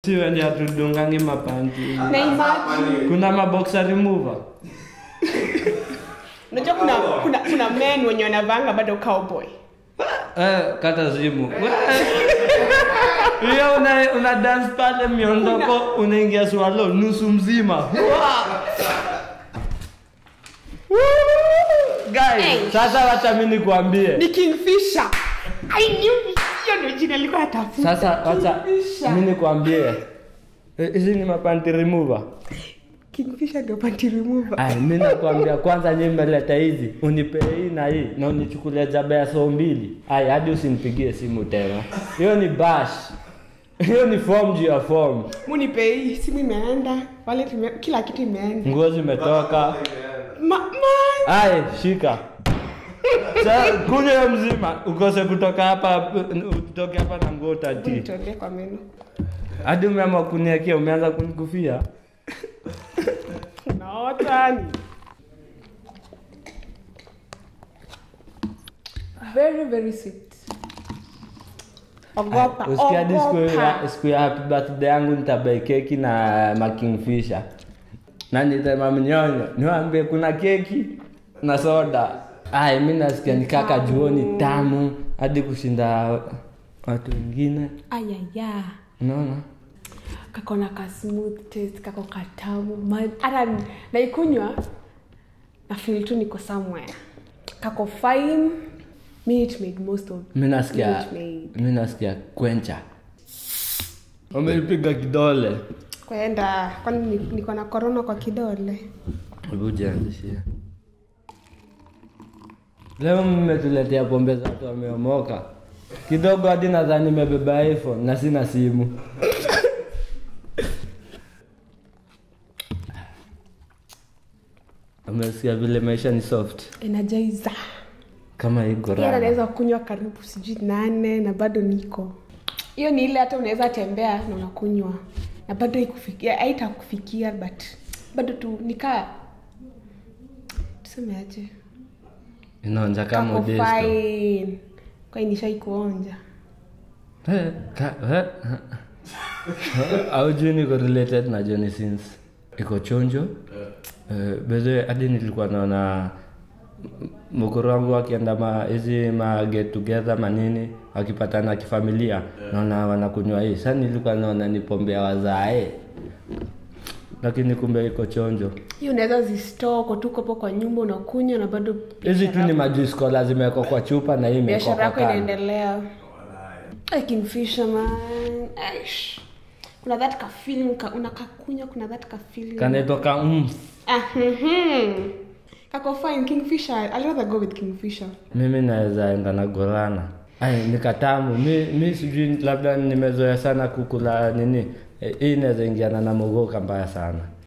siwendi atudungangi mapanti na imagine kuna maboxer remover unajua kuna, kuna, kuna men wenye wanavanga bado cowboy eh, kata simu hiyo una, una dance pale miondoko unaingia swalo nusu mzima Wa! Guys, Hey. sasa wacha mi nikuambie ni kingfisher i knew hiyo ndio jina alikuwa atafuta sasa wacha Kingfisher. mi nikuambie Eh, hizi ni mapanti remover kingfisher ndio panty remover Ay, mi nakwambia kwanza nyi mmeleta hizi unipe hii na hii na unichukulia jaba ya soo mbili ay hadi usinipigie simu tena hiyo ni bash hiyo ni form juu ya form munipe hii simu imeenda wallet ime, kila kitu imeenda nguo zimetoka ma, ma, ay shika Sa, kunywa hiyo mzima ukose kutoka hapa utoke hapa na nguo tati nitolee kwa meno hadi umeamua kuniakia umeanza kunikufia unaota ni very very sweet ogopa usikia hadi siku ogopa ya- siku ya happy birthday yangu nitabai keki na makingfisha na nitema mnyonyo niwambie kuna keki na soda ay mi nasikia nikaka juoni tamu hadi kushinda watu wengine ayaya unaona kako na ka smooth taste kako katamu Ma- hata n- naikunywa na feel tu niko somewhere kako fine minute made most of mi nasikia Minute Maid. mi nasikia kwencha umeipiga kidole kwenda kwani ni- niko na korona kwa kidole hebu jianzishie leo mmetuletea pombe za watu wameomoka kidogo hadi nadhani nimebeba iphone na sina simu umesikia vile maisha ni soft energizer kama hii Yeye gorana anaweza kunywa karibu sijui nane na bado niko hiyo ni ile hata unaweza tembea na unakunywa na bado ikufikia haitakufikia but bado tu nikaa tuseme aje inaonja kama kako udesto fine kwa nishai kuonja Eh, ka- eh, eh. aujui niko related na Johnny Sins iko chonjo Eh, bedhe hadi nilikuwa naona m- mkuru wangu akienda ma hizi ma get together manini wakipatana kifamilia naona wanakunywa hii sa nilikuwa naona ni pombe ya wazae lakini kumbe iko chonjo hiyo unaweza zistore uko tu hapo kwa nyumba unakunywa na bado hizi tu ni majuice cola zimewekwa kwa chupa na hii imewekwa biashara kwa yako kando. inaendelea Ay, kingfisher man Aish. kuna that ka feeling ka unakakunywa kuna that ka feeling kanaitoka mm. Ah, mhm. kako fine kingfisher i'd rather go with kingfisher mimi naweza enda na gorana ai nikatamu mi, mi sijui labda nimezoea sana kukula nini Eh, hii inaweza ingiana na mogoka mbaya sana